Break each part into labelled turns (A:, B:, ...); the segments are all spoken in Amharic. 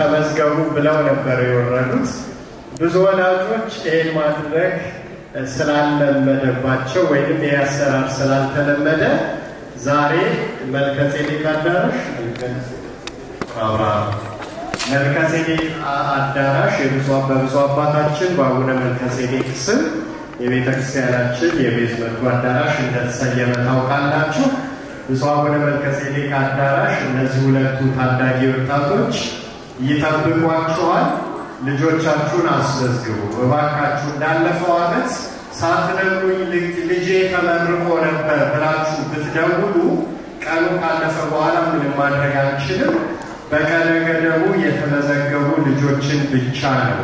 A: ተመዝገቡ ብለው ነበር የወረዱት። ብዙ ወላጆች ይህን ማድረግ ስላለመደባቸው ወይም ይህ አሰራር ስላልተለመደ ዛሬ መልከጼዴቅ አዳራሽ መልከጼዴቅ አዳራሽ በብፁዕ አባታችን በአቡነ መልከጼዴቅ ስም የቤተ ክርስቲያናችን የቤዝመንቱ አዳራሽ እንደተሰየመ ታውቃላችሁ። ብፁዕ አቡነ መልከጼዴቅ አዳራሽ እነዚህ ሁለቱ ታዳጊ ወጣቶች ይጠብቋችኋል። ልጆቻችሁን አስመዝግቡ እባካችሁ። እንዳለፈው ዓመት ሳትነግሩኝ ልጄ ተመርቆ ነበር ብላችሁ ብትደውሉ ቀኑ ካለፈ በኋላ ምንም ማድረግ አንችልም። በቀነ ገደቡ የተመዘገቡ ልጆችን ብቻ ነው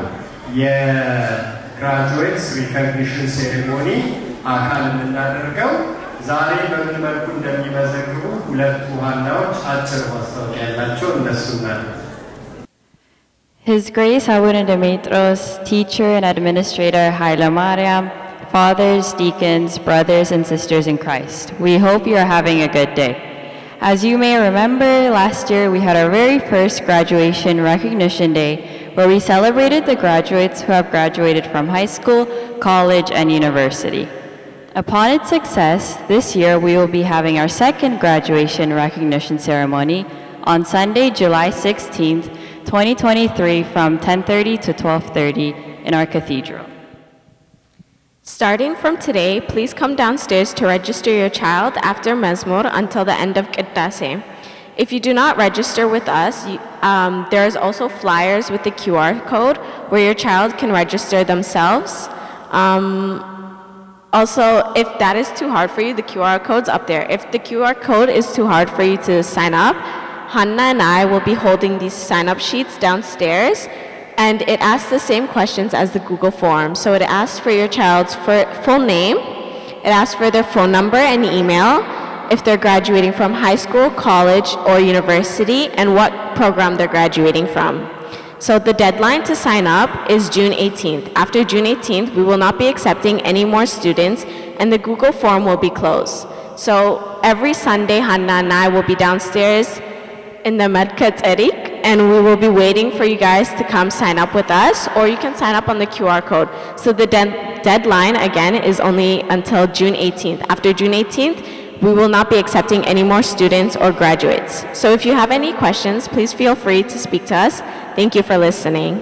A: የግራጁዌትስ ሪኮግኒሽን ሴሬሞኒ አካል የምናደርገው። ዛሬ በምን መልኩ እንደሚመዘግቡ ሁለቱ ዋናዎች አጭር ማስታወቂያ ያላቸው እነሱ ናቸው።
B: His Grace Abuna Demetros, teacher and administrator Haile Mariam, fathers, deacons, brothers, and sisters in Christ, we hope you are having a good day. As you may remember, last year we had our very first graduation recognition day where we celebrated the graduates who have graduated from high school, college, and university. Upon its success, this year we will be having our second graduation recognition ceremony on Sunday, July 16th, 2023 from 10:30 to 12:30 in our cathedral.
C: Starting from today, please come downstairs to register your child after Mezmur until the end of Qiddase. If you do not register with us, you, um, there is also flyers with the QR code where your child can register themselves. Um, also, if that is too hard for you, the QR code's up there. If the QR code is too hard for you to sign up, Hanna and I will be holding these sign up sheets downstairs and it asks the same questions as the Google form. So it asks for your child's fir- full name, it asks for their phone number and email, if they're graduating from high school, college, or university, and what program they're graduating from. So the deadline to sign up is June 18th. After June 18th, we will not be accepting any more students, and the Google form will be closed. So every Sunday, Hanna and I will be downstairs in the Medkat Erik, and we will be waiting for you guys to come sign up with us, or you can sign up on the QR code. So the de- deadline, again, is only until June 18th. After June 18th, we will not be accepting any more students or graduates. So if you have any questions, please feel free to speak to us. Thank you for listening.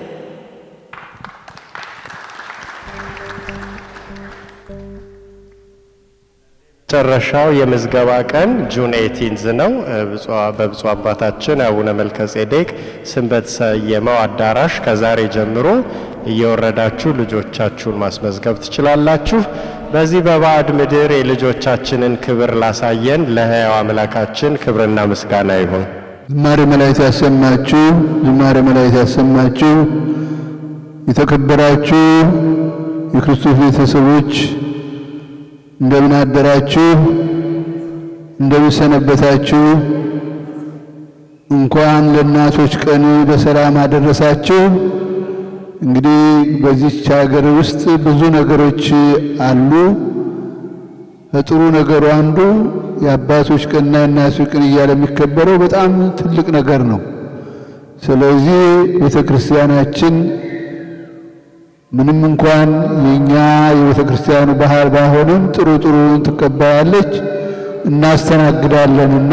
A: መጨረሻው የምዝገባ ቀን ጁን ኤቲንዝ ነው። በብፁዕ አባታችን አቡነ መልከጼዴቅ ስም በተሰየመው አዳራሽ ከዛሬ ጀምሮ እየወረዳችሁ ልጆቻችሁን ማስመዝገብ ትችላላችሁ። በዚህ በባዕድ ምድር የልጆቻችንን ክብር ላሳየን ለሕያው አምላካችን ክብርና ምስጋና ይሁን።
D: ዝማሬ መላእክት ያሰማችሁ፣ ዝማሬ መላእክት ያሰማችሁ። የተከበራችሁ የክርስቶስ ቤተሰቦች እንደምን አደራችሁ? እንደምን ሰነበታችሁ? እንኳን ለእናቶች ቀን በሰላም አደረሳችሁ። እንግዲህ በዚች ሀገር ውስጥ ብዙ ነገሮች አሉ። ከጥሩ ነገሩ አንዱ የአባቶች ቀንና የእናቶች ቀን እያለ የሚከበረው በጣም ትልቅ ነገር ነው። ስለዚህ ቤተ ክርስቲያናችን ምንም እንኳን የኛ የቤተ ክርስቲያኑ ባህል ባይሆንም ጥሩ ጥሩን ትቀበላለች፣ እናስተናግዳለንና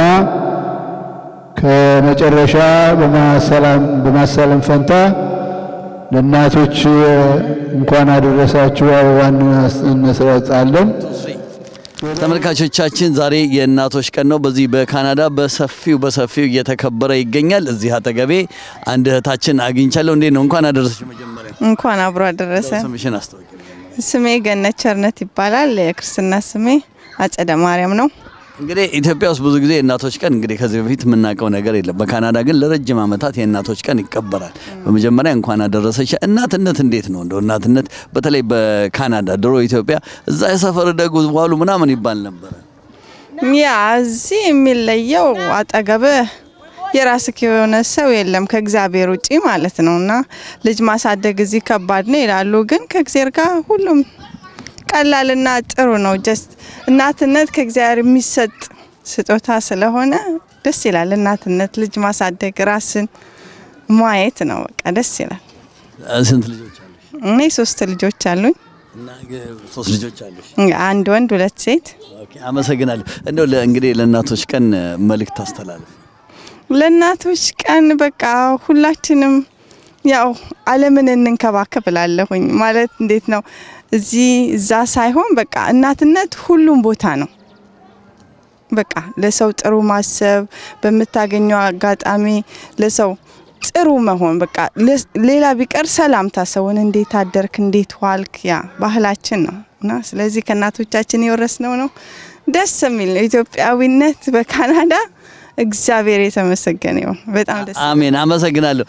D: ከመጨረሻ በማሳለም ፈንታ ለእናቶች እንኳን አደረሳችሁ አበባን እንሰጣለን።
E: ተመልካቾቻችን ዛሬ የእናቶች ቀን ነው። በዚህ በካናዳ በሰፊው በሰፊው እየተከበረ ይገኛል። እዚህ አጠገቤ አንድ እህታችን አግኝቻለሁ። እንዴት ነው? እንኳን አደረሰች። መጀመሪያ
F: እንኳን አብሮ አደረሰ።
E: ስምሽን አስታውቂ።
F: ስሜ ገነት ቸርነት ይባላል። የክርስትና ስሜ አጸደ ማርያም ነው።
E: እንግዲህ ኢትዮጵያ ውስጥ ብዙ ጊዜ የእናቶች ቀን እንግዲህ ከዚህ በፊት የምናውቀው ነገር የለም። በካናዳ ግን ለረጅም ዓመታት የእናቶች ቀን ይከበራል። በመጀመሪያ እንኳን አደረሰች። እናትነት እንዴት ነው እንደው እናትነት በተለይ በካናዳ ድሮ ኢትዮጵያ እዛ የሰፈር ደጉ ዋሉ ምናምን ይባል ነበረ።
F: ያ እዚህ የሚለየው አጠገብህ የራስህ የሆነ ሰው የለም ከእግዚአብሔር ውጪ ማለት ነው። እና ልጅ ማሳደግ እዚህ ከባድ ነው ይላሉ፣ ግን ከእግዚአብሔር ጋር ሁሉም ቀላልና ጥሩ ነው። ጀስት እናትነት ከእግዚአብሔር የሚሰጥ ስጦታ ስለሆነ ደስ ይላል። እናትነት ልጅ ማሳደግ ራስን ማየት ነው። በቃ ደስ ይላል።
E: ስንት ልጆች አሉሽ?
F: እኔ ሶስት ልጆች አሉኝ፣
E: እና ሶስት ልጆች አሉሽ?
F: አንድ ወንድ ሁለት ሴት።
E: ኦኬ፣ አመሰግናለሁ። እንደው ለ- እንግዲህ ለእናቶች ቀን መልእክት አስተላልፍ።
F: ለእናቶች ቀን በቃ ሁላችንም ያው ዓለምን እንንከባከብ እላለሁኝ። ማለት እንዴት ነው እዚህ እዛ ሳይሆን በቃ እናትነት ሁሉም ቦታ ነው። በቃ ለሰው ጥሩ ማሰብ፣ በምታገኘው አጋጣሚ ለሰው ጥሩ መሆን በቃ ለ- ሌላ ቢቀር ሰላምታ ሰውን እንዴት አደርክ፣ እንዴት ዋልክ፣ ያ ባህላችን ነው እና ስለዚህ ከእናቶቻችን የወረስነው ነው። ደስ የሚል ነው ኢትዮጵያዊነት በካናዳ እግዚአብሔር የተመሰገነ ይሁን። በጣም ደስ
E: አሜን። አመሰግናለሁ።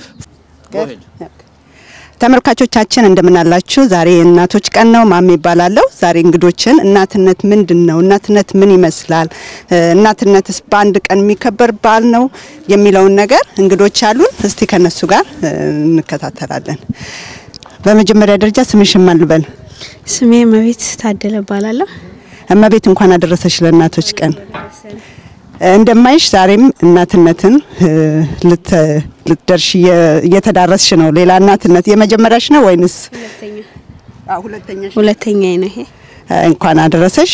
G: ተመልካቾቻችን እንደምናላችሁ። ዛሬ የእናቶች ቀን ነው። ማሚ ይባላለሁ። ዛሬ እንግዶችን እናትነት ምንድን ነው፣ እናትነት ምን ይመስላል፣ እ፣ እናትነትስ በአንድ ቀን የሚከበር በዓል ነው የሚለውን ነገር እንግዶች አሉን። እስቲ ከነሱ ጋር እ፣ እንከታተላለን። በመጀመሪያ ደረጃ ስምሽን ማን ልበል?
H: ስሜ መቤት ታደለ እባላለሁ።
G: እመቤት እንኳን አደረሰሽ ለእናቶች ቀን። እንደማይሽ ዛሬም እናትነትን እ፣ ልት- ልትደርሽ እየ- እየተዳረስሽ ነው። ሌላ እናትነት የመጀመሪያሽ ነው ወይንስ ሁለተኛሽ?
H: ሁለተኛ ነው ይሄ።
G: እንኳን አደረሰሽ።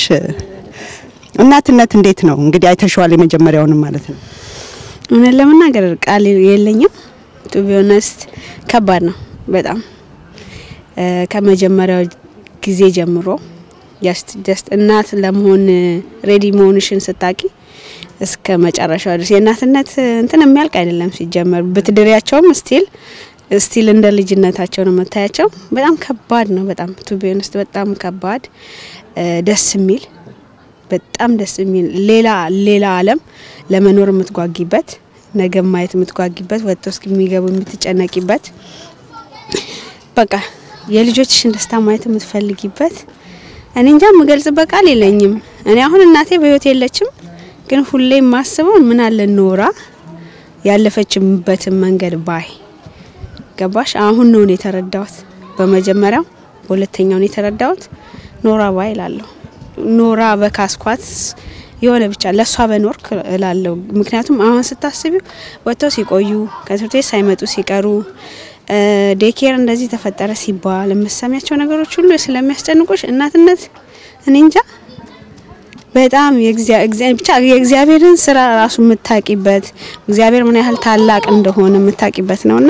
G: እናትነት እንዴት ነው እንግዲህ አይተሽዋል፣ የመጀመሪያውንም ማለት ነው።
H: እውነት ለመናገር ቃል የለኝም። ቱ ቢ ኦነስት ከባድ ነው በጣም እ፣ ከመጀመሪያው ጊዜ ጀምሮ ጀስት እናት ለመሆን ሬዲ መሆንሽን ስታቂ እስከ መጨረሻው ድረስ የእናትነት እንትን የሚያልቅ አይደለም። ሲጀመር ብትድሪያቸውም ስቲል ስቲል እንደ ልጅነታቸው ነው መታያቸው። በጣም ከባድ ነው። በጣም ቱ ቢ ኦነስት በጣም ከባድ እ፣ ደስ የሚል በጣም ደስ የሚል ሌላ ሌላ ዓለም ለመኖር የምትጓጊበት ነገ ማየት የምትጓጊበት ወጥቶ እስከሚገቡ የምትጨነቂበት በቃ የልጆችሽን ደስታ ማየት የምትፈልጊበት እኔ እንጃ የምገልጽበት ቃል የለኝም። እኔ አሁን እናቴ በህይወት የለችም፣ ግን ሁሌ የማስበው ምን አለ ኖራ ያለፈችበትን መንገድ ባይ ገባሽ? አሁን ነው እኔ የተረዳሁት። በመጀመሪያው በሁለተኛው ነው የተረዳሁት። ኖራ ባይ እላለሁ። ኖራ በካስኳት የሆነ ብቻ ለእሷ በኖርክ እላለሁ። ምክንያቱም አሁን ስታስቢው ወጥተው ሲቆዩ ከትምህርት ቤት ሳይመጡ ሲቀሩ ዴኬር እንደዚህ ተፈጠረ ሲባል የምሰሚያቸው ነገሮች ሁሉ ስለሚያስጨንቁሽ እናትነት እኔ እንጃ በጣም የእግዚአ- እግዚአ- ብቻ የእግዚአብሔርን ስራ ራሱ የምታቂበት እግዚአብሔር ምን ያህል ታላቅ እንደሆነ የምታቂበት ነውና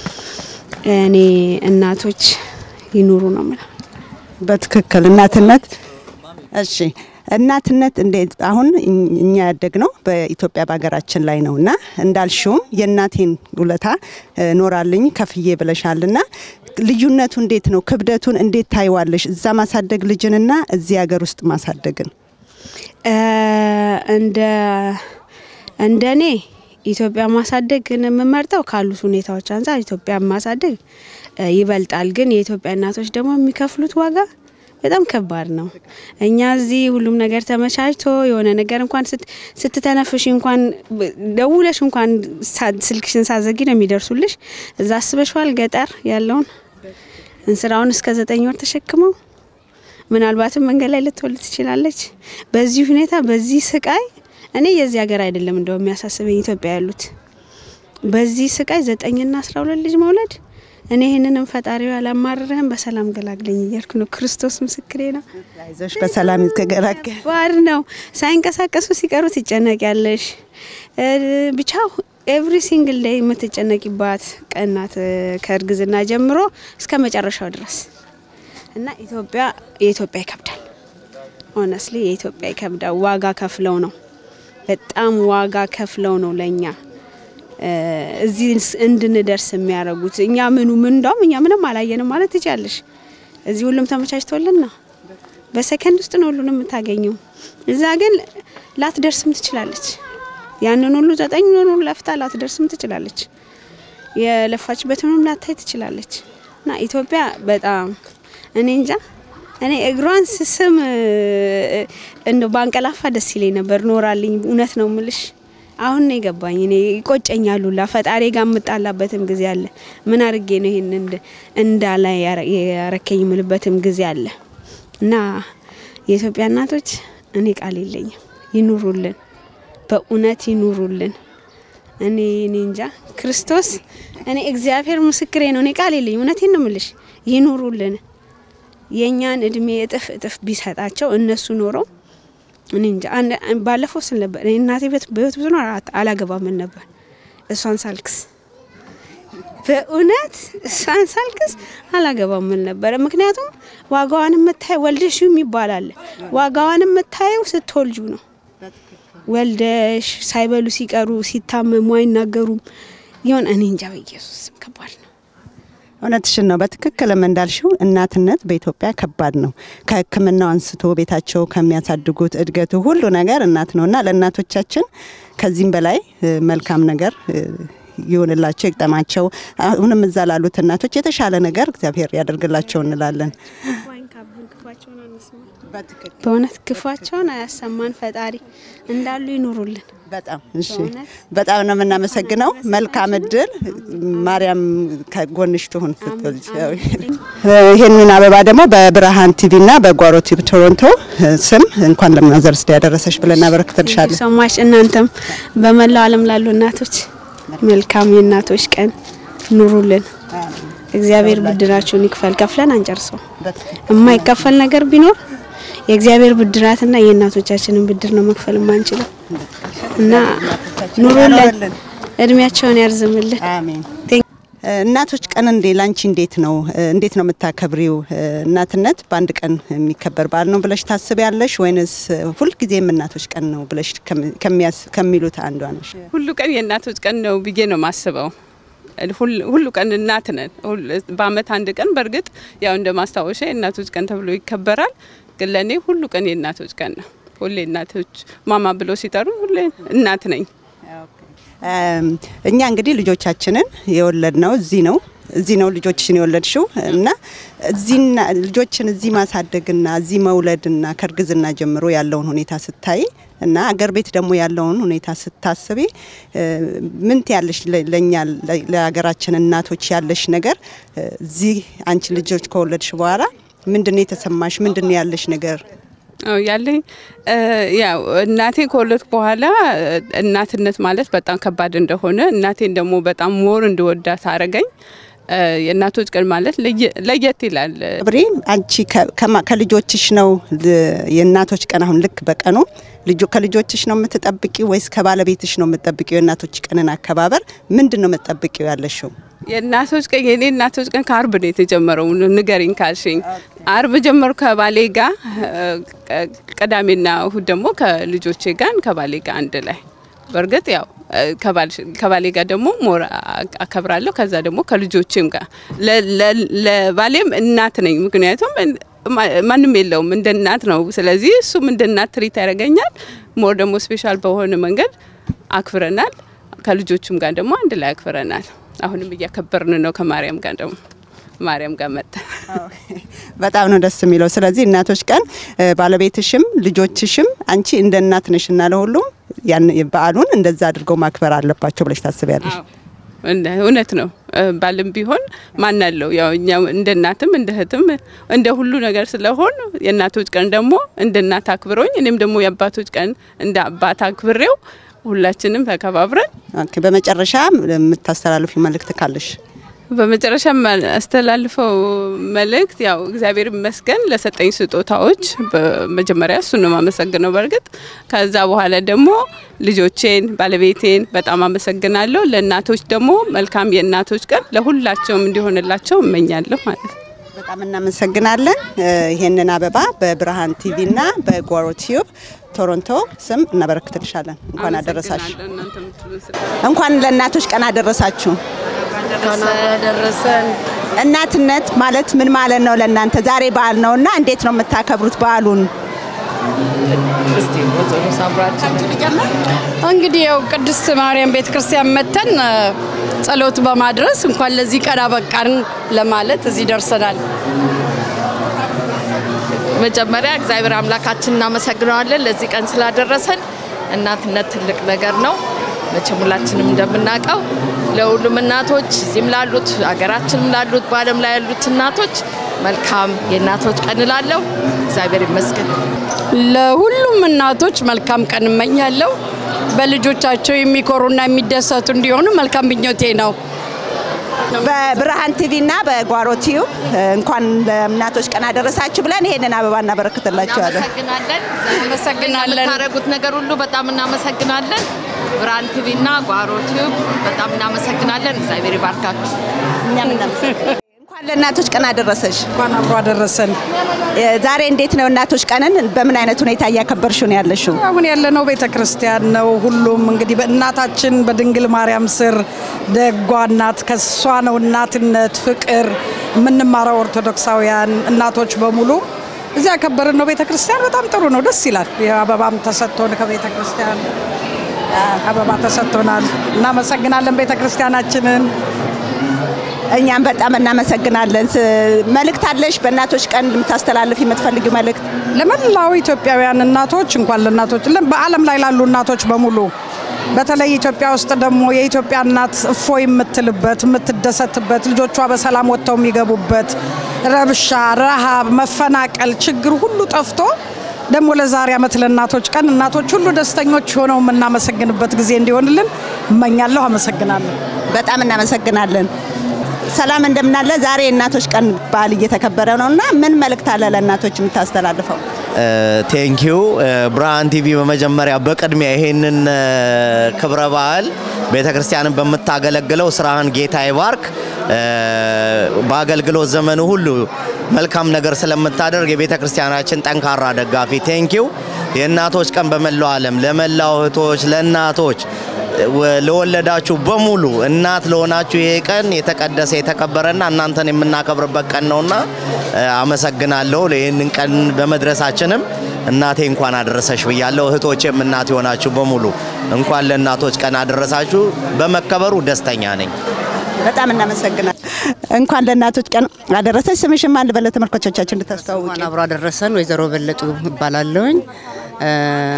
H: እኔ እናቶች ይኑሩ ነው የምለው።
G: በትክክል እናትነት። እሺ እናትነት እንዴት አሁን እኝ- እኛ ያደግነው በኢትዮጵያ በሀገራችን ላይ ነው እና እንዳልሽውም የእናቴን ውለታ እ፣ ኖራልኝ ከፍዬ ብለሻልና ልዩነቱ እንዴት ነው? ክብደቱን እንዴት ታይዋለሽ? እዛ ማሳደግ ልጅንና እዚህ ሀገር ውስጥ ማሳደግን
H: እ፣ እንደ እንደ እኔ ኢትዮጵያ ማሳደግ ግን የምመርጠው ካሉት ሁኔታዎች አንጻር ኢትዮጵያ ማሳደግ እ፣ ይበልጣል። ግን የኢትዮጵያ እናቶች ደግሞ የሚከፍሉት ዋጋ በጣም ከባድ ነው። እኛ እዚህ ሁሉም ነገር ተመቻችቶ የሆነ ነገር እንኳን ስት- ስትተነፍሽ እንኳን ብ- ደውለሽ እንኳን ሳ- ስልክሽን ሳዘጊ ነው የሚደርሱልሽ። እዛ አስበሽዋል ገጠር ያለውን እንስራውን እስከ ዘጠኝ ወር ተሸክመው ምናልባትም መንገድ ላይ ልትወልድ ትችላለች። በዚህ ሁኔታ በዚህ ስቃይ እኔ የዚህ ሀገር አይደለም እንደው የሚያሳስበኝ ኢትዮጵያ ያሉት በዚህ ስቃይ ዘጠኝና አስራ ሁለት ልጅ መውለድ እኔ ይህንንም ፈጣሪው ያላማርርህም በሰላም ገላግለኝ እያልኩ ነው። ክርስቶስ ምስክሬ ነው።
G: አይዞሽ በሰላም ይገላገል።
H: ባድ ነው። ሳይንቀሳቀሱ ሲቀሩ ትጨነቂያለሽ። እ፣ ብቻ ኤቭሪ ሲንግል ዴይ የምትጨነቂባት ቀን ናት እ፣ ከእርግዝና ጀምሮ እስከ መጨረሻው ድረስ እና ኢትዮጵያ የኢትዮጵያ ይከብዳል። ሆነስሊ የኢትዮጵያ ይከብዳል። ዋጋ ከፍለው ነው በጣም ዋጋ ከፍለው ነው ለእኛ እ፣ እዚህ እንድንደርስ የሚያደርጉት። እኛ ምኑ ምን እንደውም እኛ ምንም አላየንም ማለት ትችያለሽ። እዚህ ሁሉም ተመቻችቶልን ነው በሰከንድ ውስጥ ነው ሁሉንም የምታገኘው። እዛ ግን ላትደርስም ትችላለች። ያንን ሁሉ ዘጠኝ ሁሉ ለፍታ ላትደርስም ትችላለች። የለፋችበትንም ላታይ ትችላለች። እና ኢትዮጵያ በጣም እኔ እንጃ እኔ እግሯን ስስም እንደ ባንቀላፋ ደስ ይለኝ ነበር። ኖራልኝ እውነት ነው ምልሽ። አሁን ነው የገባኝ። እኔ ይቆጨኛል ሁላ ፈጣሪ ጋር የምጣላበትም ጊዜ አለ። ምን አድርጌ ነው ይሄን እንድ- እንዳላ ያረ- ያረከኝ ምልበትም ጊዜ አለ እና የኢትዮጵያ እናቶች እኔ ቃል የለኝም። ይኑሩልን፣ በእውነት ይኑሩልን። እኔ እኔ እንጃ ክርስቶስ እኔ እግዚአብሔር ምስክሬ ነው። እኔ ቃል የለኝ። እውነቴን ነው ምልሽ። ይኑሩልን የእኛን እድሜ እጥፍ እጥፍ ቢሰጣቸው እነሱ ኖረው እኔ እንጃ። ባለፈው ስል ነበር እኔ እናቴ ቤት በህይወት ብዙ ነው አላገባም ምን ነበር እሷን ሳልክስ በእውነት እሷን ሳልክስ አላገባም ምን ነበረ። ምክንያቱም ዋጋዋን የምታየው ወልደሽ ይባላል። ዋጋዋን የምታየው ስትወልጁ ነው። ወልደሽ ሳይበሉ ሲቀሩ ሲታመሙ አይናገሩም። ይሆን እኔ እንጃ። በኢየሱስ ከባድ ነው።
G: እውነትሽን ነው። በትክክልም እንዳልሽው እናትነት በኢትዮጵያ ከባድ ነው። ከሕክምናው አንስቶ ቤታቸው ከሚያሳድጉት እድገቱ ሁሉ ነገር እናት ነው እና ለእናቶቻችን ከዚህም በላይ መልካም ነገር ይሆንላቸው ይግጠማቸው። አሁንም እዛ ላሉት እናቶች የተሻለ ነገር እግዚአብሔር ያደርግላቸው እንላለን።
H: በእውነት ክፋቸውን አያሰማን ፈጣሪ እንዳሉ ይኑሩልን።
G: በጣም እሺ፣ በጣም ነው የምናመሰግነው። መልካም እድል። ማርያም ከጎንሽ ትሁን ስትል ይህንን አበባ ደግሞ በብርሃን ቲቪና በጓሮ ቲቪ ቶሮንቶ ስም እንኳን ለማዘርስ ዴይ ያደረሰሽ ብለን እናበረክትልሻለን።
H: ሰማሽ። እናንተም በመላው ዓለም ላሉ እናቶች መልካም የእናቶች ቀን ኑሩልን። እግዚአብሔር ብድራችሁን ይክፈል። ከፍለን አንጨርሰው። የማይከፈል ነገር ቢኖር የእግዚአብሔር ብድራትና የእናቶቻችንን ብድር ነው መክፈል የማንችለው እና ኑሩልን፣ እድሜያቸውን ያርዝምልን።
G: አሜን። እናቶች ቀን እንዴ ላንቺ እንዴት ነው እንዴት ነው የምታከብሪው? እናትነት በአንድ ቀን የሚከበር በዓል ነው ብለሽ ታስቢያለሽ ወይንስ ሁልጊዜም እናቶች ቀን ነው ብለሽ ከሚሉት አንዷ ነሽ?
I: ሁሉ ቀን የእናቶች ቀን ነው ብዬ ነው ማስበው። ሁሉ ቀን እናት ነን። በአመት አንድ ቀን በእርግጥ ያው እንደ ማስታወሻ የእናቶች ቀን ተብሎ ይከበራል። ግን ለእኔ ሁሉ ቀን የእናቶች ቀን ነው። ሁሌ እናቶች ማማ ብሎ ሲጠሩ ሁሌ እናት ነኝ።
G: እኛ እንግዲህ ልጆቻችንን የወለድ ነው እዚህ ነው እዚህ ነው ልጆችሽን የወለድሽው እና እዚህና ልጆችን እዚህ ማሳደግና እዚህ መውለድና ከእርግዝና ጀምሮ ያለውን ሁኔታ ስታይ እና አገር ቤት ደግሞ ያለውን ሁኔታ ስታስቢ ምን ያለሽ ለኛ ለሀገራችን እናቶች ያለሽ ነገር እዚህ አንቺ ልጆች ከወለድሽ በኋላ ምንድነው የተሰማሽ? ምንድነው ያለሽ ነገር?
I: ያለኝ ያው እናቴ ከወለድኩ በኋላ እናትነት ማለት በጣም ከባድ እንደሆነ እናቴን ደግሞ በጣም ሞር እንድወዳት አረገኝ። የእናቶች ቀን ማለት ለየት ይላል።
G: ብሬ አንቺ ከልጆችሽ ነው የእናቶች ቀን አሁን ልክ በቀኑ ከልጆችሽ ነው የምትጠብቂው ወይስ ከባለቤትሽ ነው የምትጠብቂው? የእናቶች ቀንን አከባበር ምንድን ነው የምትጠብቂው ያለሽው?
I: የእናቶች ቀን የኔ እናቶች ቀን ከአርብ ነው የተጀመረው። ንገሪኝ ካልሽኝ አርብ ጀመሩ ከባሌ ጋር፣ ቅዳሜና እሁድ ደግሞ ከልጆቼ ጋር ከባሌ ጋር አንድ ላይ በእርግጥ ያው ከባሌ ጋር ደግሞ ሞር አከብራለሁ። ከዛ ደግሞ ከልጆቼም ጋር ለባሌም እናት ነኝ። ምክንያቱም ማንም የለውም እንደ እናት ነው። ስለዚህ እሱም እንደ እናት ትሪት ያደርገኛል። ሞር ደግሞ ስፔሻል በሆነ መንገድ አክብረናል። ከልጆቹም ጋር ደግሞ አንድ ላይ አክብረናል። አሁንም እያከበርን ነው ከማርያም ጋር ደግሞ ማርያም ጋር መጣ።
G: በጣም ነው ደስ የሚለው። ስለዚህ እናቶች ቀን ባለቤትሽም ልጆችሽም አንቺ እንደ እናት ነሽ እና ለሁሉም ያን በዓሉን እንደዛ አድርገው ማክበር አለባቸው ብለሽ ታስቢያለሽ?
I: እውነት ነው። ባልም ቢሆን ማን አለው ያው እኛ እንደ እናትም እንደ እህትም እንደ ሁሉ ነገር ስለሆን የእናቶች ቀን ደግሞ እንደ እናት አክብረውኝ እኔም ደግሞ የአባቶች ቀን እንደ አባት አክብሬው ሁላችንም ተከባብረን
G: በመጨረሻ የምታስተላልፊ መልእክት ካለሽ?
I: በመጨረሻ አስተላልፈው መልእክት ያው እግዚአብሔር ይመስገን ለሰጠኝ ስጦታዎች በመጀመሪያ እሱን ነው የማመሰግነው። በእርግጥ ከዛ በኋላ ደግሞ ልጆቼን፣ ባለቤቴን በጣም አመሰግናለሁ። ለእናቶች ደግሞ መልካም የእናቶች ቀን ለሁላቸውም እንዲሆንላቸው እመኛለሁ ማለት ነው።
G: በጣም እናመሰግናለን። ይሄንን አበባ በብርሃን ቲቪና በጓሮ ቲዩብ ቶሮንቶ ስም እናበረክትልሻለን። እንኳን አደረሳችሁ። እንኳን ለእናቶች ቀን አደረሳችሁ።
J: ደረሰን።
G: እናትነት ማለት ምን ማለት ነው ለእናንተ? ዛሬ በዓል ነው እና እንዴት ነው የምታከብሩት በዓሉን?
J: እንግዲህ ያው ቅድስት ማርያም ቤተ ክርስቲያን መተን ጸሎት በማድረስ እንኳን ለዚህ ቀን አበቃን ለማለት እዚህ ደርሰናል።
K: መጀመሪያ እግዚአብሔር አምላካችን እናመሰግነዋለን ለዚህ ቀን ስላደረሰን። እናትነት ትልቅ ነገር ነው። መቼም ሁላችንም እንደምናውቀው ለሁሉም እናቶች እዚህም ላሉት ሀገራችንም ላሉት በዓለም ላይ ያሉት እናቶች መልካም የእናቶች ቀን እላለሁ። እግዚአብሔር ይመስገን።
J: ለሁሉም እናቶች መልካም ቀን እመኛለሁ። በልጆቻቸው የሚኮሩና የሚደሰቱ እንዲሆኑ መልካም ምኞቴ ነው።
G: በብርሃን ቲቪ እና በጓሮ ቲዩብ እንኳን ለእናቶች ቀን አደረሳችሁ ብለን ይሄንን አበባ እናበረክትላችኋለን።
K: እናመሰግናለን። እናመሰግናለን። የምታደርጉት ነገር ሁሉ በጣም እናመሰግናለን። ብርሃን ቲቪ እና ጓሮ ቲዩብ በጣም እናመሰግናለን። እግዚአብሔር ይባርካችሁ።
G: እኛም እናመሰግናለን። እንኳን ለእናቶች ቀን አደረሰሽ።
L: እንኳን አብሮ አደረሰን።
G: ዛሬ እንዴት ነው እናቶች ቀንን በምን አይነት ሁኔታ እያከበርሽው ነው ያለሽው?
L: አሁን ያለነው ቤተ ክርስቲያን ነው። ሁሉም እንግዲህ በእናታችን በድንግል ማርያም ስር ደጓ እናት ከሷ ነው እናትነት ፍቅር የምንማረው ኦርቶዶክሳውያን እናቶች በሙሉ እዚያ ያከበርን ነው ቤተ ክርስቲያን። በጣም ጥሩ ነው፣ ደስ ይላል። የአበባም ተሰጥቶን ከቤተ ክርስቲያን አበባ ተሰጥቶናል። እናመሰግናለን ቤተ ክርስቲያናችንን።
G: እኛም በጣም እናመሰግናለን። ስ- መልእክት አለሽ? በእናቶች ቀን የምታስተላልፍ የምትፈልጊው መልእክት?
L: ለመላው ኢትዮጵያውያን እናቶች እንኳን ለእናቶች ለ- በዓለም ላይ ላሉ እናቶች በሙሉ በተለይ ኢትዮጵያ ውስጥ ደግሞ የኢትዮጵያ እናት እፎይ የምትልበት የምትደሰትበት ልጆቿ በሰላም ወጥተው የሚገቡበት ረብሻ፣ ረሃብ፣ መፈናቀል፣ ችግር ሁሉ ጠፍቶ ደግሞ ለዛሬ ዓመት ለእናቶች ቀን እናቶች ሁሉ ደስተኞች ሆነው የምናመሰግንበት ጊዜ እንዲሆንልን እመኛለሁ። አመሰግናለሁ።
G: በጣም እናመሰግናለን። ሰላም እንደምናለ። ዛሬ የእናቶች ቀን በዓል እየተከበረ ነው እና ምን መልእክት አለ ለእናቶች የምታስተላልፈው?
M: ቴንኪዩ ብርሃን ቲቪ በመጀመሪያ በቅድሚያ ይሄንን እ፣ ክብረ በዓል ቤተ ክርስቲያንን በምታገለግለው ስራህን ጌታ ይባርክ። እ፣ በአገልግሎት ዘመኑ ሁሉ መልካም ነገር ስለምታደርግ የቤተ ክርስቲያናችን ጠንካራ ደጋፊ ቴንኪዩ። የእናቶች ቀን በመላው ዓለም ለመላው እህቶች፣ ለእናቶች ወ- ለወለዳችሁ በሙሉ እናት ለሆናችሁ ይሄ ቀን የተቀደሰ የተከበረና እናንተን የምናከብርበት ቀን ነውና እ፣ አመሰግናለሁ። ይህንን ቀን በመድረሳችንም እናቴ እንኳን አደረሰሽ ብያለሁ። እህቶቼም እናት የሆናችሁ በሙሉ እንኳን ለእናቶች ቀን አደረሳችሁ። በመከበሩ ደስተኛ ነኝ።
G: በጣም እናመሰግናለን። እንኳን ለእናቶች ቀን አደረሰች። ስምሽን ማን ልበል ለተመልካቾቻችን እንድታስተዋውቂ?
N: እንኳን አብሮ አደረሰን። ወይዘሮ በለጡ እባላለሁኝ። እ፣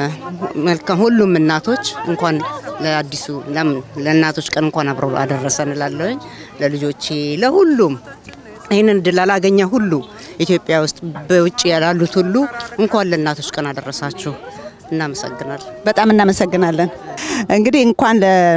N: መልካም ሁሉም እናቶች እንኳን ለአዲሱ ለምን ለእናቶች ቀን እንኳን አብሮ አደረሰን እላለሁኝ። ለልጆቼ፣ ለሁሉም ይህንን እድል ላላገኘ ሁሉ ኢትዮጵያ ውስጥ በውጭ ያላሉት ሁሉ እንኳን ለእናቶች ቀን አደረሳችሁ። እናመሰግናለን።
G: በጣም እናመሰግናለን። እንግዲህ እንኳን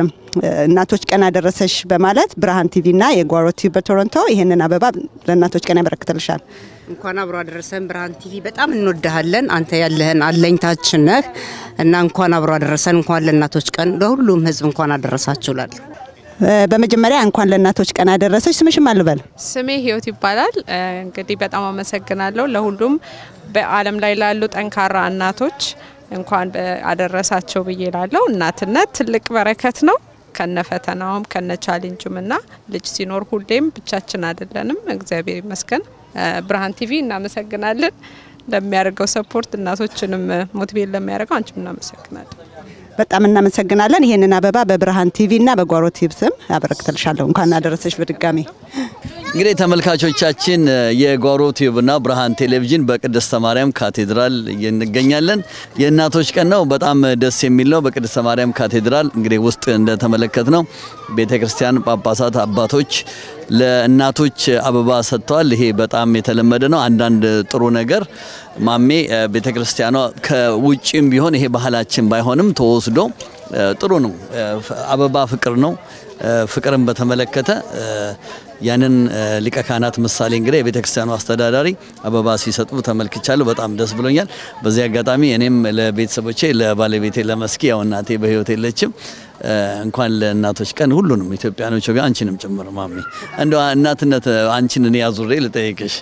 G: ለእናቶች ቀን አደረሰሽ በማለት ብርሃን ቲቪ እና የጓሮ ቲቪ በቶሮንቶ ይህንን አበባ ለእናቶች ቀን ያበረክትልሻል።
N: እንኳን አብሮ አደረሰን። ብርሃን ቲቪ በጣም እንወድሃለን። አንተ ያለህን አለኝታችን ነህ እና እንኳን አብሮ አደረሰን። እንኳን ለእናቶች ቀን ለሁሉም ሕዝብ እንኳን አደረሳችሁ እላለሁ።
G: እ፣ በመጀመሪያ እንኳን ለእናቶች ቀን አደረሰች። ስምሽን ማን ልበል?
O: ስሜ ህይወት ይባላል። እ፣ እንግዲህ በጣም አመሰግናለሁ ለሁሉም በዓለም ላይ ላሉ ጠንካራ እናቶች እንኳን አደረሳቸው ብዬ ላለው። እናትነት ትልቅ በረከት ነው ከነ ፈተናውም ከነ ቻሌንጁም እና ልጅ ሲኖር ሁሌም ብቻችን አይደለንም። እግዚአብሔር ይመስገን። እ፣ ብርሃን ቲቪ እናመሰግናለን ለሚያደርገው ሰፖርት፣ እናቶችንም ሞቲቬት ለሚያደርገው አንቺም እናመሰግናለን።
G: በጣም እናመሰግናለን። ይህንን አበባ በብርሃን ቲቪ እና በጓሮ ቲቪ ስም ያበረክትልሻለሁ። እንኳን አደረሰች በድጋሚ።
E: እንግዲህ ተመልካቾቻችን የጓሮ ቲዩብና ብርሃን ቴሌቪዥን በቅድስተ ማርያም ካቴድራል እንገኛለን። የእናቶች ቀን ነው። በጣም ደስ የሚል ነው። በቅድስተ ማርያም ካቴድራል እንግዲህ ውስጥ እንደተመለከት ነው ቤተ ክርስቲያን ጳጳሳት፣ አባቶች ለእናቶች አበባ ሰጥተዋል። ይሄ በጣም የተለመደ ነው። አንዳንድ ጥሩ ነገር ማሜ ቤተ ክርስቲያኗ ከውጭም ቢሆን ይሄ ባህላችን ባይሆንም ተወስዶ ጥሩ ነው። አበባ ፍቅር ነው። ፍቅርን በተመለከተ ያንን ሊቀ ካህናት ምሳሌ እንግዲህ የቤተ ክርስቲያኑ አስተዳዳሪ አበባ ሲሰጡ ተመልክቻለሁ። በጣም ደስ ብሎኛል። በዚህ አጋጣሚ እኔም ለቤተሰቦቼ ለባለቤቴ ለመስኪ ያው እናቴ በሕይወት የለችም እንኳን ለእናቶች ቀን ሁሉንም ኢትዮጵያኖች ጋር አንቺንም ጭምር ማሚ እንደ እናትነት አንቺን እኔ አዙሬ ልጠይቅሽ፣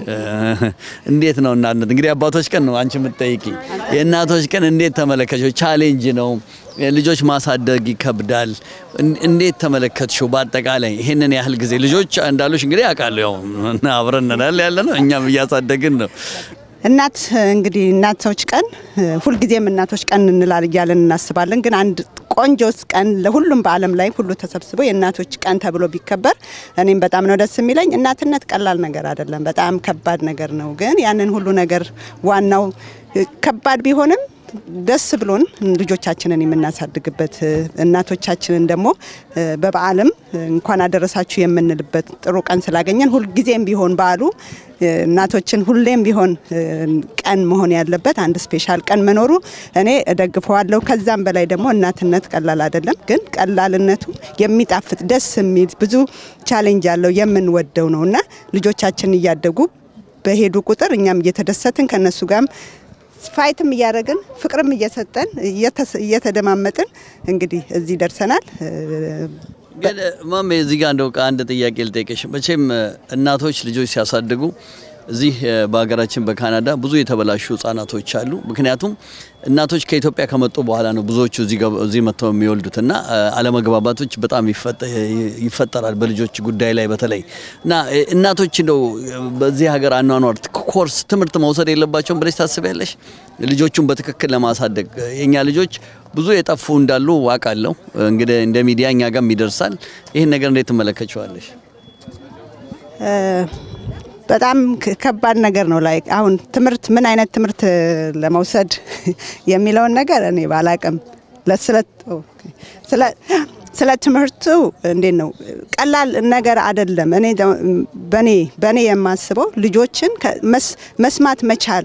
E: እንዴት ነው እናትነት? እንግዲህ አባቶች ቀን ነው አንቺ የምትጠይቂኝ። የእናቶች ቀን እንዴት ተመለከችው? ቻሌንጅ ነው ልጆች ማሳደግ ይከብዳል። እንዴት ተመለከትሽው? በአጠቃላይ ይሄንን ያህል ጊዜ ልጆች እንዳሉሽ እንግዲህ አውቃለሁ። ያው አብረን ነን ያለ ነው፣ እኛም እያሳደግን ነው።
G: እናት እንግዲህ እናቶች ቀን ሁልጊዜም እናቶች ቀን እንላል እያለን እናስባለን። ግን አንድ ቆንጆ ቀን ለሁሉም በዓለም ላይ ሁሉ ተሰብስቦ የእናቶች ቀን ተብሎ ቢከበር እኔም በጣም ነው ደስ የሚለኝ። እናትነት ቀላል ነገር አይደለም፣ በጣም ከባድ ነገር ነው። ግን ያንን ሁሉ ነገር ዋናው ከባድ ቢሆንም ደስ ብሎን ልጆቻችንን የምናሳድግበት እናቶቻችንን ደግሞ በበዓልም እንኳን አደረሳችሁ የምንልበት ጥሩ ቀን ስላገኘን ሁልጊዜም ቢሆን በዓሉ እናቶችን ሁሌም ቢሆን ቀን መሆን ያለበት አንድ ስፔሻል ቀን መኖሩ እኔ እደግፈዋለሁ። ከዛም በላይ ደግሞ እናትነት ቀላል አይደለም፣ ግን ቀላልነቱ የሚጣፍጥ ደስ የሚል ብዙ ቻሌንጅ ያለው የምንወደው ነው እና ልጆቻችን እያደጉ በሄዱ ቁጥር እኛም እየተደሰትን ከነሱ ጋርም ፋይትም እያደረግን ፍቅርም እየሰጠን እየተደማመጥን እንግዲህ እዚህ ደርሰናል።
E: ግን ማሜ እዚህ ጋር እንደው አንድ ጥያቄ ልጠይቅሽ። መቼም እናቶች ልጆች ሲያሳድጉ እዚህ በሀገራችን በካናዳ ብዙ የተበላሹ ህጻናቶች አሉ። ምክንያቱም እናቶች ከኢትዮጵያ ከመጡ በኋላ ነው ብዙዎቹ እዚህ መጥተው የሚወልዱት እና አለመግባባቶች በጣም ይፈጠራል በልጆች ጉዳይ ላይ በተለይ እና እናቶች እንደው በዚህ ሀገር አኗኗር ኮርስ ትምህርት መውሰድ የለባቸውም ብለሽ ታስቢያለሽ? ልጆቹን በትክክል ለማሳደግ የኛ ልጆች ብዙ የጠፉ እንዳሉ ዋቃለሁ። እንግዲህ እንደ ሚዲያ እኛ ጋርም ይደርሳል። ይህን ነገር እንዴት ትመለከቸዋለሽ?
G: በጣም ከባድ ነገር ነው። ላይ አሁን ትምህርት ምን አይነት ትምህርት ለመውሰድ የሚለውን ነገር እኔ ባላቅም ስለ ትምህርቱ እንዴት ነው ቀላል ነገር አይደለም። እኔ በኔ በኔ የማስበው ልጆችን መስማት መቻል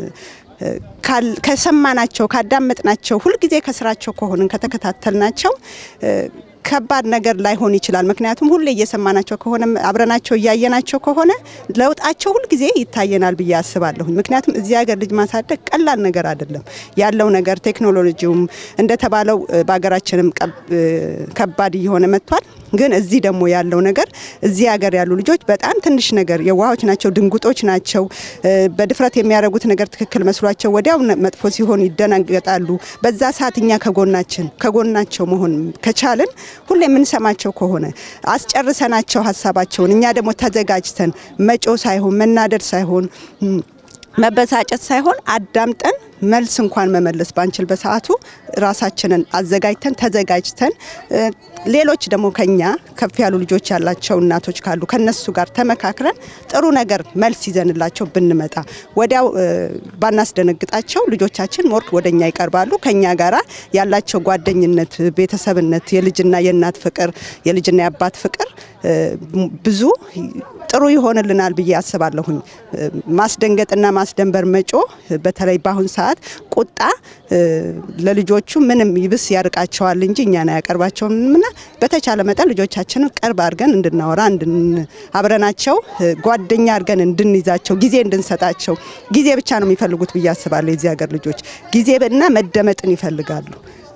G: ከሰማናቸው ካዳመጥናቸው ሁልጊዜ ከስራቸው ከሆንን ከተከታተልናቸው ከባድ ነገር ላይሆን ይችላል። ምክንያቱም ሁሌ እየሰማናቸው ከሆነ አብረናቸው እያየናቸው ከሆነ ለውጣቸው ሁልጊዜ ይታየናል ብዬ አስባለሁኝ። ምክንያቱም እዚህ ሀገር ልጅ ማሳደግ ቀላል ነገር አይደለም። ያለው ነገር ቴክኖሎጂውም እንደተባለው በሀገራችንም ከባድ እየሆነ መጥቷል። ግን እዚህ ደግሞ ያለው ነገር እዚህ ሀገር ያሉ ልጆች በጣም ትንሽ ነገር የዋሆች ናቸው፣ ድንጉጦች ናቸው። በድፍረት የሚያደርጉት ነገር ትክክል መስሏቸው ወዲያው መጥፎ ሲሆን ይደናገጣሉ። በዛ ሰዓት እኛ ከጎናችን ከጎናቸው መሆን ከቻልን ሁሌ የምንሰማቸው ከሆነ አስጨርሰናቸው ሀሳባቸውን እኛ ደግሞ ተዘጋጅተን መጮ ሳይሆን መናደድ ሳይሆን መበሳጨት ሳይሆን አዳምጠን መልስ እንኳን መመለስ ባንችል በሰዓቱ ራሳችንን አዘጋጅተን ተዘጋጅተን ሌሎች ደግሞ ከኛ ከፍ ያሉ ልጆች ያላቸው እናቶች ካሉ ከነሱ ጋር ተመካክረን ጥሩ ነገር መልስ ይዘንላቸው ብንመጣ ወዲያው ባናስደነግጣቸው ልጆቻችን ሞር ወደኛ ይቀርባሉ። ከኛ ጋራ ያላቸው ጓደኝነት፣ ቤተሰብነት፣ የልጅና የእናት ፍቅር፣ የልጅና የአባት ፍቅር ብዙ ጥሩ ይሆንልናል ብዬ አስባለሁኝ። ማስደንገጥና ማስደንበር መጮ በተለይ በአሁን ሰዓት ቁጣ ለልጆቹ ምንም ይብስ ያርቃቸዋል እንጂ እኛን አያቀርባቸውም እና በተቻለ መጠን ልጆቻችንን ቅርብ አድርገን እንድናወራ አብረናቸው ጓደኛ አድርገን እንድንይዛቸው ጊዜ እንድንሰጣቸው ጊዜ ብቻ ነው የሚፈልጉት ብዬ አስባለሁ። የዚህ ሀገር ልጆች ጊዜ እና መደመጥን ይፈልጋሉ።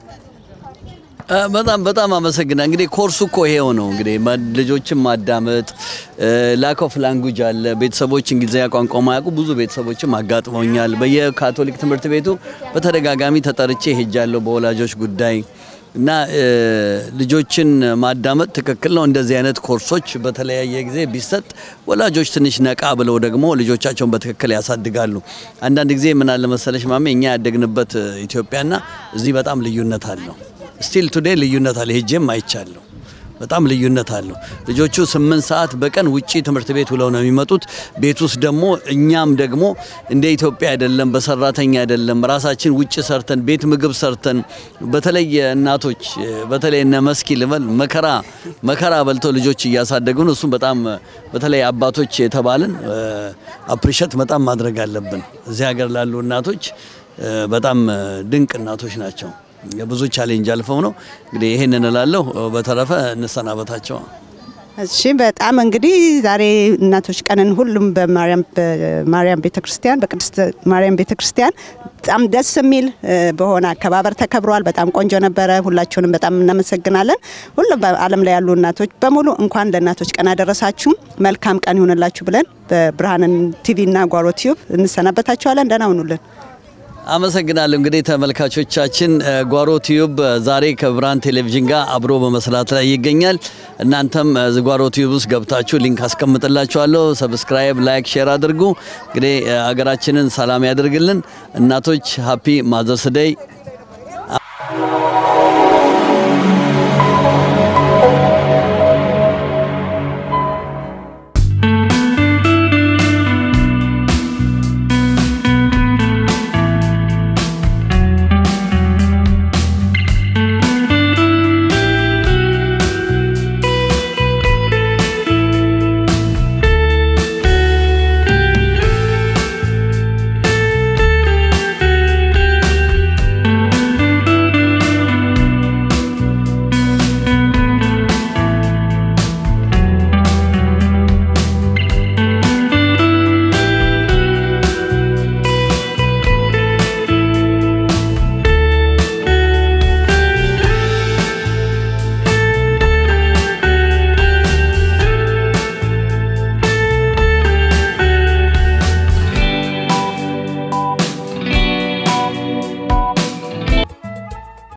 E: በጣም በጣም አመሰግና። እንግዲህ ኮርሱ እኮ ይሄው ነው እንግዲህ ልጆችን ማዳመጥ ላክ ኦፍ ላንጉጅ አለ። ቤተሰቦች እንግሊዝኛ ቋንቋ ማያውቁ ብዙ ቤተሰቦችም አጋጥመውኛል። በየካቶሊክ ትምህርት ቤቱ በተደጋጋሚ ተጠርቼ ሄጃለሁ በወላጆች ጉዳይ እና ልጆችን ማዳመጥ ትክክል ነው። እንደዚህ አይነት ኮርሶች በተለያየ ጊዜ ቢሰጥ ወላጆች ትንሽ ነቃ ብለው ደግሞ ልጆቻቸውን በትክክል ያሳድጋሉ። አንዳንድ ጊዜ ምን አለ መሰለሽ ማሜ እኛ ያደግንበት ኢትዮጵያና እዚህ በጣም ልዩነት አለው። ስቲል ቱዴይ ልዩነት አለ። ሄጄም አይቻለሁ። በጣም ልዩነት አለው። ልጆቹ ስምንት ሰዓት በቀን ውጪ ትምህርት ቤት ውለው ነው የሚመጡት። ቤት ውስጥ ደግሞ እኛም ደግሞ እንደ ኢትዮጵያ አይደለም፣ በሰራተኛ አይደለም። ራሳችን ውጭ ሰርተን ቤት ምግብ ሰርተን በተለይ እናቶች በተለይ እነ መስኪ ልበል መከራ መከራ በልተው ልጆች እያሳደጉን እሱም በጣም በተለይ አባቶች የተባልን አፕሪሸት በጣም ማድረግ አለብን። እዚህ ሀገር ላሉ እናቶች በጣም ድንቅ እናቶች ናቸው። ብዙ ቻሌንጅ አልፈው ነው እንግዲህ ይሄን እንላለሁ። በተረፈ እንሰናበታቸው።
G: እሺ በጣም እንግዲህ ዛሬ እናቶች ቀንን ሁሉም በማርያም ቤተክርስቲያን በቅድስት ማርያም ቤተክርስቲያን በጣም ደስ የሚል በሆነ አከባበር ተከብሯል። በጣም ቆንጆ ነበረ። ሁላችሁንም በጣም እናመሰግናለን። ሁሉም በዓለም ላይ ያሉ እናቶች በሙሉ እንኳን ለእናቶች ቀን አደረሳችሁ። መልካም ቀን ይሆንላችሁ ብለን በብርሃንን ቲቪና ጓሮ ቲዩብ እንሰናበታችኋለን። ደህና ሁኑልን።
E: አመሰግናለሁ። እንግዲህ ተመልካቾቻችን ጓሮ ቲዩብ ዛሬ ከብርሃን ቴሌቪዥን ጋር አብሮ በመስራት ላይ ይገኛል። እናንተም ጓሮ ቲዩብ ውስጥ ገብታችሁ ሊንክ አስቀምጥላችኋለሁ። ሰብስክራይብ፣ ላይክ፣ ሼር አድርጉ። እንግዲህ ሀገራችንን ሰላም ያደርግልን። እናቶች ሀፒ ማዘርስ ዴይ